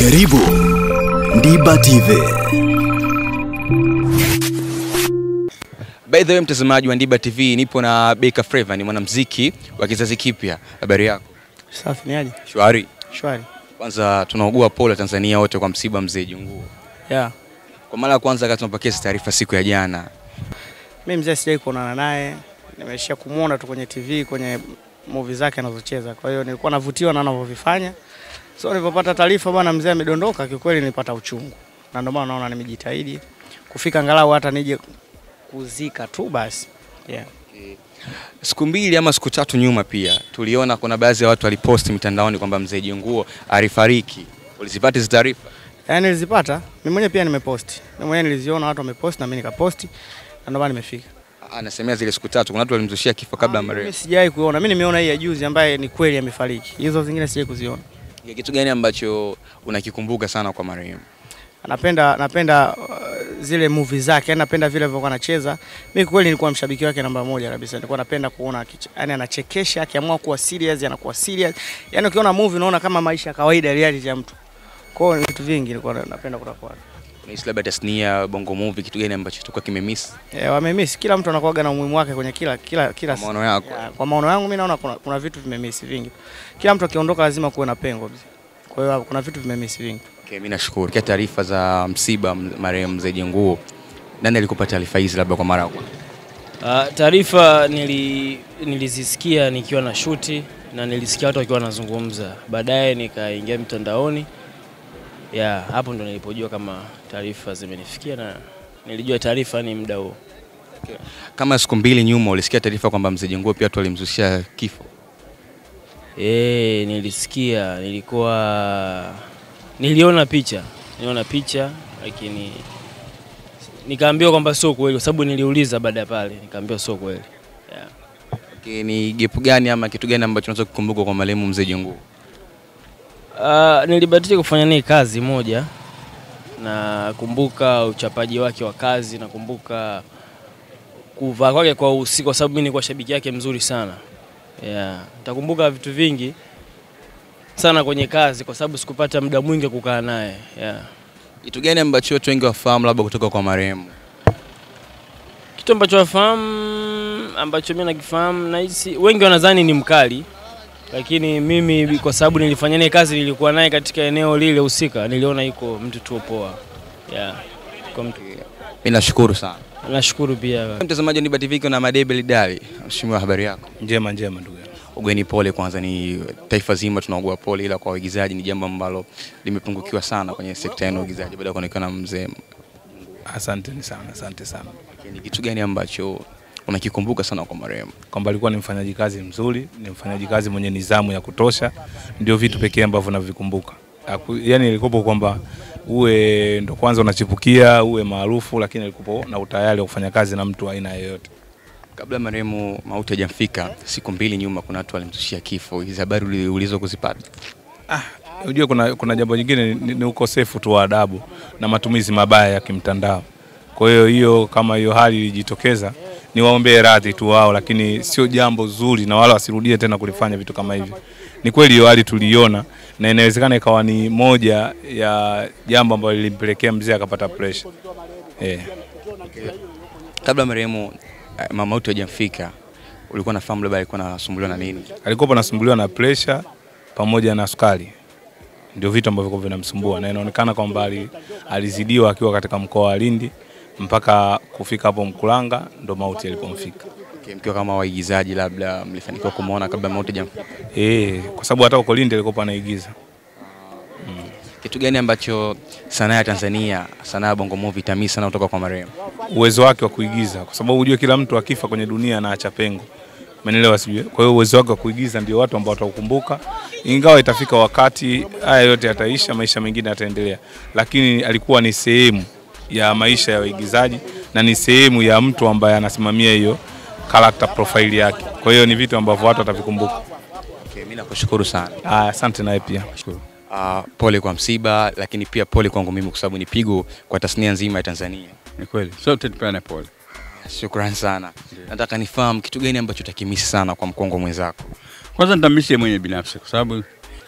Karibu Ndiba TV. By the way, mtazamaji wa Ndiba TV, nipo na Beka Flava, ni mwanamuziki wa kizazi kipya. Habari yako? Safi ni aje? Shwari. Shwari. Kwanza tunaugua pole Tanzania wote kwa msiba mzee Junguo. Yeah. Kwa mara ya kwanza kati tunapokea hizi taarifa siku ya jana. Mimi mzee sijai kuonana naye. Nimeshia kumuona tu kwenye TV kwenye movie zake anazocheza. Kwa hiyo nilikuwa navutiwa na anavyovifanya. So nilipopata taarifa bwana mzee amedondoka, kiukweli nilipata uchungu. Na ndio maana naona nimejitahidi kufika angalau hata nije kuzika tu basi. Yeah. Siku mbili ama siku tatu nyuma pia tuliona kuna baadhi ya watu waliposti mitandaoni kwamba mzee Junguo alifariki. Ulizipata hizo taarifa? Yaani nilizipata, mimi mwenyewe pia nimeposti. Mimi mwenyewe niliziona watu wameposti na mimi nikaposti. Na ndio maana nimefika. Anasemea zile siku tatu, kuna watu walimzushia kifo kabla ya Mimi marehemu. sijai kuona. Mimi nimeona hii ya juzi ambaye ni kweli amefariki. Hizo zingine sijai kuziona. Ya Kitu gani ambacho unakikumbuka sana kwa marehemu? napenda napenda uh, zile movie zake, yani napenda vile alivyokuwa anacheza. Mimi kweli nilikuwa mshabiki wake namba moja kabisa. Nilikuwa napenda kuona akiche- yani anachekesha, akiamua kuwa serious anakuwa serious. Yani ukiona movie unaona kama maisha ya kawaida reality ya mtu. Kwa hiyo ni vitu vingi nilikuwa na- napenda kutoka kwake. Unahisi labda tasnia Bongo Movie, kitu gani ambacho tulikuwa kimemiss Eh, wamemiss kila mtu anakuwaga na umuhimu wake kwenye kila kila kila kwa maono yako? Ya, kwa maono yangu mimi naona kuna, kuna vitu vimemiss vingi. Kila mtu akiondoka lazima kuwe na pengo. Kwa hiyo kuna vitu vimemiss vingi. Okay, mimi nashukuru. Kia taarifa za msiba m- marehemu mzee Junguo, nani alikupa taarifa hizi labda kwa mara ya kwanza? Uh, taarifa nili, nilizisikia nikiwa na shuti na nilisikia watu wakiwa wanazungumza. Baadaye nikaingia mtandaoni, ya hapo ndo nilipojua kama taarifa zimenifikia na nilijua taarifa ni muda huo. Kama siku mbili nyuma ulisikia taarifa kwamba mzee Junguo pia watu walimzushia kifo. E, nilisikia, nilikuwa niliona picha, niliona picha lakini nikaambiwa kwamba sio kweli, kwa sababu niliuliza baada ya pale, nikaambiwa sio kweli yeah. Okay, ni gepu gani ama kitu gani ambacho unaweza kukumbuka kwa marehemu mzee Junguo? Uh, nilibahatika kufanya naye kazi moja. Nakumbuka uchapaji wake wa kazi, nakumbuka kuvaa kwake kwa usiku, kwa sababu mimi nilikuwa shabiki yake mzuri sana. Yeah, nitakumbuka vitu vingi sana kwenye kazi, kwa sababu sikupata muda mwingi wa kukaa naye. Yeah. Kitu gani ambacho watu wengi wafahamu labda kutoka kwa marehemu? Kitu ambacho wafahamu ambacho mimi nakifahamu, nahisi wengi wanadhani ni mkali, lakini mimi kwa sababu nilifanya naye kazi, nilikuwa naye katika eneo lile husika, niliona yuko mtu tu poa. Yeah. Kwa mtu. Mimi nashukuru sana. Nashukuru pia. Mtazamaji wa Niba TV kuna Madebe Lidali. Mheshimiwa, habari yako? Njema njema ndugu yangu. Ugeni pole kwanza, ni taifa zima tunaugua pole, ila kwa waigizaji ni jambo ambalo limepungukiwa sana kwenye sekta yenu ya uigizaji baada ya kuonekana mzee. Asante sana, asante sana. Ni kitu gani ambacho unakikumbuka sana kwa marehemu? Kwamba alikuwa ni mfanyaji kazi mzuri, ni mfanyaji kazi mwenye nidhamu ya kutosha, ndio vitu pekee ambavyo navikumbuka. Haku- Yaani ilikuwa kwamba uwe ndo kwanza unachipukia, uwe maarufu, lakini alikuwa na utayari wa kufanya kazi na mtu wa aina yoyote. Kabla marehemu mauti hajamfika, siku mbili nyuma, kuna watu walimzushia kifo. Hizi habari uli- ulizo kuzipata? Unajua kuna, kuna jambo jingine ni, ni ukosefu tu wa adabu na matumizi mabaya ya kimtandao. Kwa hiyo hiyo kama hiyo hali ilijitokeza, ni waombee radhi tu wao, lakini sio jambo zuri na wala wasirudie tena kulifanya vitu kama hivi. Ni kweli hiyo hali tuliiona na inawezekana ikawa ni moja ya jambo ambalo lilimpelekea mzee akapata pressure. Eh. Kabla marehemu eh, ma- mauti hajamfika, ulikuwa unafahamu labda alikuwa anasumbuliwa na nini? Alikuwa anasumbuliwa na pressure pamoja na sukari. Ndio vitu ambavyo vilikuwa vinamsumbua na inaonekana kwamba ali- alizidiwa akiwa katika mkoa wa Lindi mpaka kufika hapo Mkulanga ndo mauti alipomfika. Okay, mkiwa kama waigizaji, labda mlifanikiwa kumwona kabla mauti hajamfika? Eh, kwa sababu hata uko Lindi alikuwa anaigiza. Kitu gani ambacho sanaa ya Tanzania, sanaa ya Bongo Movie itamii sana kutoka kwa marehemu? Uwezo wake wa kuigiza kwa sababu ujue kila mtu akifa kwenye dunia anaacha pengo. Umeelewa sijui? Kwa hiyo uwezo wake wa kuigiza ndio watu ambao wataukumbuka. Ingawa itafika wakati haya yote yataisha, maisha mengine yataendelea. Lakini alikuwa ni sehemu ya maisha ya waigizaji na ni sehemu ya mtu ambaye anasimamia hiyo character profile yake. Kwa hiyo ni vitu ambavyo watu watavikumbuka. Okay, mimi nakushukuru sana. Ah, asante naye pia. Uh, pole kwa msiba, lakini pia pole kwangu mimi kwa sababu ni pigo kwa tasnia nzima ya Tanzania. Ni kweli, sote tupeane pole. Shukrani sana. Nataka nifahamu kitu gani ambacho utakimisi sana kwa mkongwe mwenzako. Kwanza nitamisi yeye mwenyewe binafsi, kwa sababu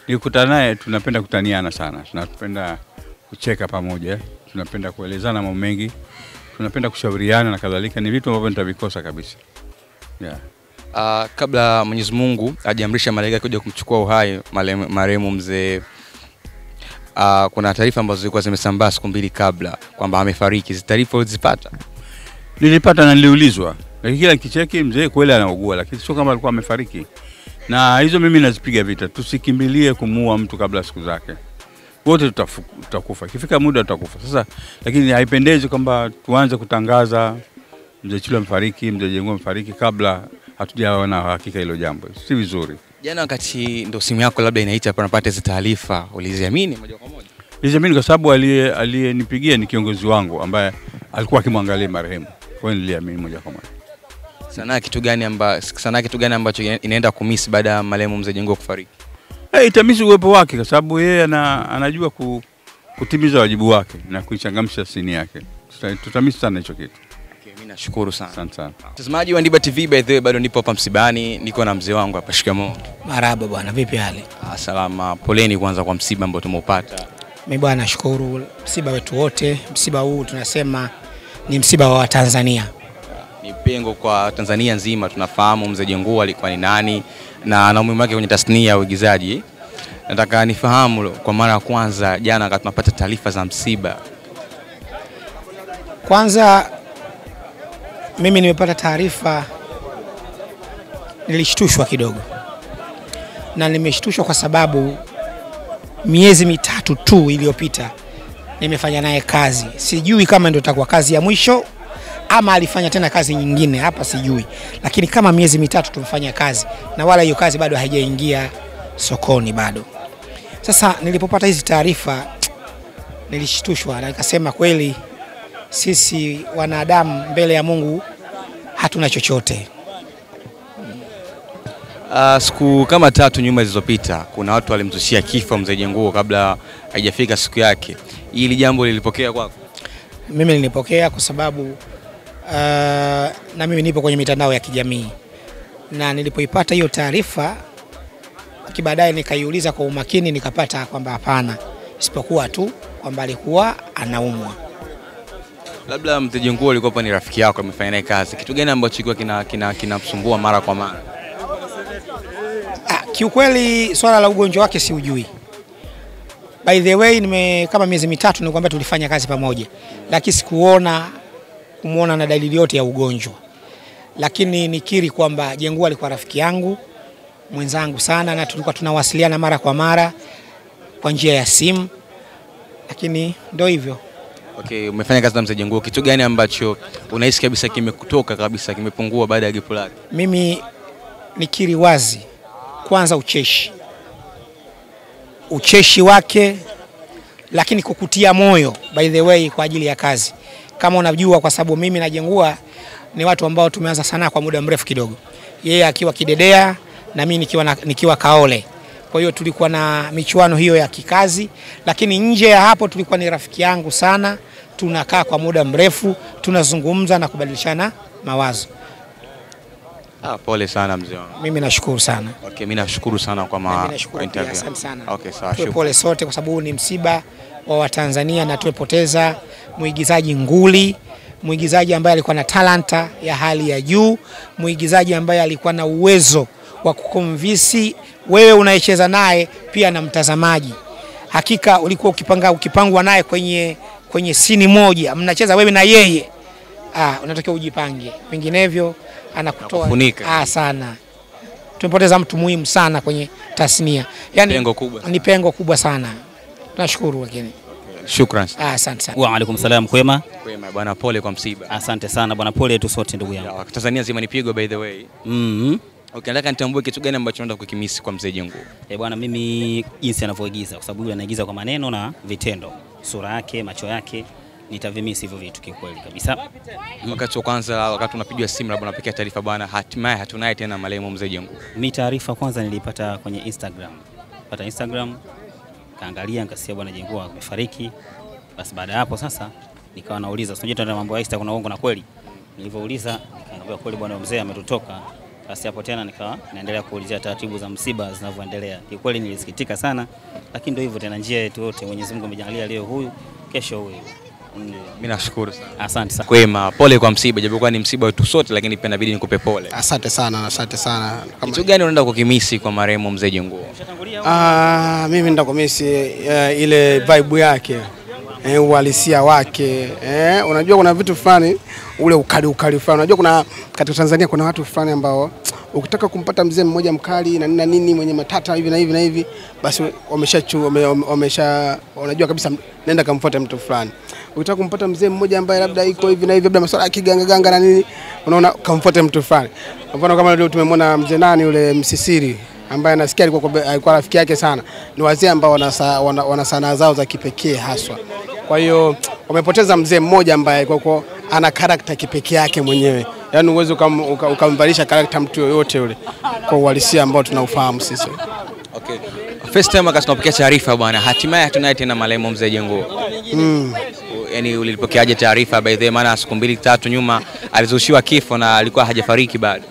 Nikikutana naye tunapenda kutaniana sana, tunapenda kucheka pamoja, tunapenda kuelezana mambo mengi, tunapenda kushauriana na kadhalika. Ni vitu ambavyo nitavikosa kabisa yeah. Uh, kabla Mwenyezi Mungu ajiamrisha malaika kuja kumchukua uhai marehemu- marehemu mzee uh, kuna taarifa ambazo zilikuwa zimesambaa siku mbili kabla kwamba amefariki. Hizi taarifa ulizipata? Nilipata na niliulizwa, lakini kila kicheki mzee kweli anaugua, lakini sio kama alikuwa amefariki. Na hizo mimi nazipiga vita, tusikimbilie kumuua mtu kabla ya siku zake. Wote tutafu- tutakufa, ikifika muda tutakufa. Sasa lakini haipendezi kwamba tuanze kutangaza mzee Chilo amefariki, mzee Jengo amefariki kabla hatujaona hakika hilo jambo, si vizuri. Jana wakati ndo simu yako labda inaita hapa unapata hizi taarifa, uliziamini moja kwa moja? Niliamini kwa sababu aliye- aliyenipigia ni kiongozi wangu ambaye alikuwa akimwangalia marehemu, kwa hiyo niliamini moja kwa moja. Sanaa kitu gani amba, sanaa kitu gani ambacho ina- inaenda kumisi baada ya marehemu mzee Jengo kufariki? Hey, itamisi uwepo wake kwa sababu yeye ana, anajua ku, kutimiza wajibu wake na kuichangamsha sini yake. Tuta- Tutamisi sana hicho kitu. Okay, mimi nashukuru sana. Asante sana. Mtazamaji wa Ndiba TV, by the way, bado nipo hapa msibani, niko na mzee wangu hapa. Shikamoo. Marahaba bwana, vipi hali? Ah, Salama, poleni kwanza kwa msiba ambao tumeupata. Mi bwana, nashukuru msiba wetu wote. Msiba huu tunasema ni msiba wa Watanzania. Ni pengo kwa Tanzania nzima, tunafahamu mzee Jengo alikuwa ni nani na na umuhimu wake kwenye tasnia ya uigizaji. Nataka nifahamu kwa mara ya kwanza jana, wakati tunapata taarifa za msiba, Kwanza mimi nimepata taarifa, nilishtushwa kidogo, na nimeshtushwa kwa sababu miezi mitatu tu iliyopita nimefanya naye kazi. Sijui kama ndio itakuwa kazi ya mwisho ama alifanya tena kazi nyingine hapa, sijui, lakini kama miezi mitatu tumefanya kazi na wala hiyo kazi bado haijaingia sokoni bado. Sasa nilipopata hizi taarifa nilishtushwa na nikasema kweli sisi wanadamu mbele ya Mungu hatuna chochote. uh, siku kama tatu nyuma zilizopita, kuna watu walimzushia kifo mzee Jengo kabla haijafika siku yake. Hili jambo lilipokea kwako? Mimi nilipokea kwa sababu uh, na mimi nipo kwenye mitandao ya kijamii, na nilipoipata hiyo taarifa kibaadaye nikaiuliza kwa umakini, nikapata kwamba hapana, isipokuwa tu kwamba alikuwa anaumwa. Labda mzee Jengo alikuwa ni rafiki yako, amefanya naye kazi, kitu gani ambacho kilikuwa kina kina kinamsumbua mara kwa mara? Ah, kiukweli swala la ugonjwa wake siujui. By the way, nime kama miezi mitatu nilikwambia tulifanya kazi pamoja, lakini sikuona kumuona na dalili yote ya ugonjwa, lakini nikiri kwamba Jengua alikuwa rafiki yangu mwenzangu sana, na tulikuwa tunawasiliana mara kwa mara kwa njia ya simu, lakini ndio hivyo. Okay, umefanya kazi na mzee Jengo, kitu gani ambacho unahisi kabisa kimekutoka kabisa, kimepungua baada ya gipo lake? Mimi nikiri wazi, kwanza ucheshi, ucheshi wake, lakini kukutia moyo by the way kwa ajili ya kazi. Kama unajua, kwa sababu mimi na Jengua ni watu ambao tumeanza sanaa kwa muda mrefu kidogo, yeye akiwa kidedea na mimi nikiwa, na, nikiwa kaole. Kwa hiyo tulikuwa na michuano hiyo ya kikazi, lakini nje ya hapo tulikuwa ni rafiki yangu sana, tunakaa kwa muda mrefu, tunazungumza na kubadilishana mawazo. Ah, pole sana mzee wangu. Mimi nashukuru sana. Okay, mimi nashukuru sana kwa Na ma mimi kwa nashukuru pia, interview. asante sana. Okay, sawa. Tuwe shukrani. pole sote, kwa sababu huu ni msiba wa Watanzania na tumepoteza mwigizaji nguli, mwigizaji ambaye alikuwa na talanta ya hali ya juu, mwigizaji ambaye alikuwa na uwezo wa kukomvisi wewe unayecheza naye pia na mtazamaji. Hakika ulikuwa ukipanga ukipangwa naye kwenye kwenye sini moja, mnacheza wewe na yeye, ah, unatakiwa ujipange, vinginevyo anakutoa Anakufunika. ah, sana. Tumepoteza mtu muhimu sana kwenye tasnia, yani Pengo kubwa. ni pengo kubwa sana. Tunashukuru lakini Shukrani. ah, asante sana. Wa alaikum salam, kwema. Kwema bwana, pole kwa msiba. Asante sana bwana, pole tu sote ndugu yangu. Ya, Tanzania nzima nipigwa by the way. mm Okay, nataka nitambue kitu gani ambacho naenda kukimisi kwa mzee Jengo. E bwana, mimi jinsi anavyoigiza, kwa sababu yule anaigiza kwa maneno na vitendo, sura yake, macho yake, nitavimisi hivyo vitu kikweli kabisa. Wakati wa kwanza, wakati unapigiwa simu labda unapiga taarifa bwana, hatimaye hatunaye tena marehemu mzee Jengo. Mi taarifa kwanza nilipata kwenye Instagram, pata Instagram, kaangalia nikasikia bwana Jengua amefariki. Basi baada ya hapo sasa nikawa nauliza, unajua tena mambo ya Insta kuna uongo na kweli. Nilivyouliza nikaambiwa kweli bwana mzee ametutoka Basi hapo tena nikawa naendelea kuulizia taratibu za msiba zinavyoendelea. Kiukweli nilisikitika sana, lakini ndio hivyo tena, njia yetu yote, Mwenyezi Mungu amejalia leo huyu, kesho huyu. Ndio. Mimi nashukuru sana. Asante sana. Kwema, pole kwa msiba, japokuwa ni msiba wetu sote, lakini pia inabidi nikupe pole. Asante sana, asante sana. Kama- Kitu gani unaenda kukimisi kwa marehemu mzee Jenguo? Ah, mimi nitakumisi uh, ile vibe yake eh, uhalisia wake eh, unajua kuna vitu fulani ule ukali ukali fulani. Unajua kuna katika Tanzania kuna watu fulani ambao ukitaka kumpata mzee mmoja mkali na nini na nini mwenye matata hivi na hivi na hivi, basi wamesha wame, wamesha unajua kabisa, nenda kamfuata mtu fulani. Ukitaka kumpata mzee mmoja ambaye labda iko hivi na hivi, labda masuala ya kiganga ganga na nini, unaona kamfuate mtu fulani. Kwa mfano kama leo tumemwona mzee nani yule Msisiri ambaye nasikia alikuwa kwa- alikuwa rafiki yake sana. Ni wazee ambao wana, sa- wana, wana sanaa zao za kipekee haswa. Kwa hiyo wamepoteza mzee mmoja ambaye alikuwa kwa- ana karakta kipekee yake mwenyewe, yaani uwezi ukam- uka- ukamvalisha karakta mtu yoyote yule kwa uhalisia ambao tunaufahamu sisi. Okay. First time wakati tunapokea taarifa bwana, hatimaye hatunaye tena marehemu mzee Jenguo. Mm. Yaani ulipokeaje taarifa by the way, maana siku mbili tatu nyuma alizushiwa kifo na alikuwa hajafariki bado.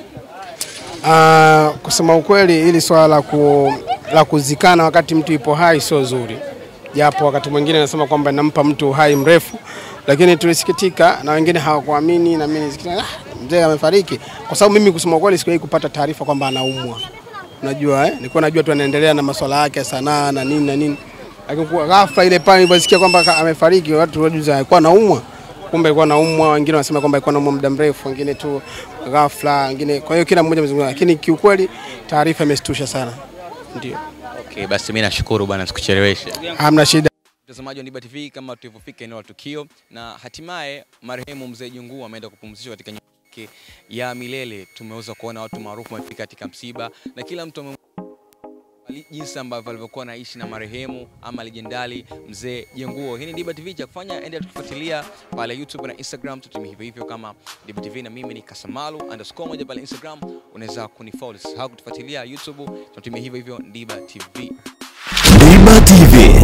Ah, kusema ukweli hili swala la, ku, la kuzikana wakati mtu ipo hai sio zuri, japo wakati mwingine nasema kwamba inampa mtu uhai mrefu, lakini tulisikitika na wengine hawakuamini, na mimi nilisikitika, ah, mzee amefariki, kwa sababu mimi kusema ukweli sikuwahi kupata taarifa kwamba anaumwa. Unajua eh, nilikuwa najua tu anaendelea na masuala yake ya sanaa na nini na nini, lakini kwa ghafla ile pale niliposikia kwamba ka- amefariki, watu wajuza alikuwa anaumwa kumbe alikuwa anaumwa, wengine wanasema kwamba alikuwa anaumwa muda mrefu, wengine tu ghafla, wengine. Kwa hiyo kila mmoja amezungumza, lakini kiukweli taarifa imestusha sana. Ndio, Okay, basi mimi nashukuru bwana, sikucheleweshe. hamna shida. Mtazamaji wa Niba TV, kama tulivyofika eneo la tukio na hatimaye marehemu mzee Jungu ameenda kupumzishwa katika nyumba yake ya milele. Tumeweza kuona watu maarufu wamefika katika msiba na kila mtu ame jinsi ambavyo alivyokuwa anaishi na marehemu ama legendari mzee Jenguo. Hii ni Diba TV, cha kufanya endelea tukifuatilia pale YouTube na Instagram, tutumie hivyo hivyo kama Diba TV, na mimi ni Kasamalu underscore moja pale Instagram, unaweza kunifollow. Usisahau kutufuatilia YouTube, tunatumia hivyo hivyo Diba TV. Diba TV.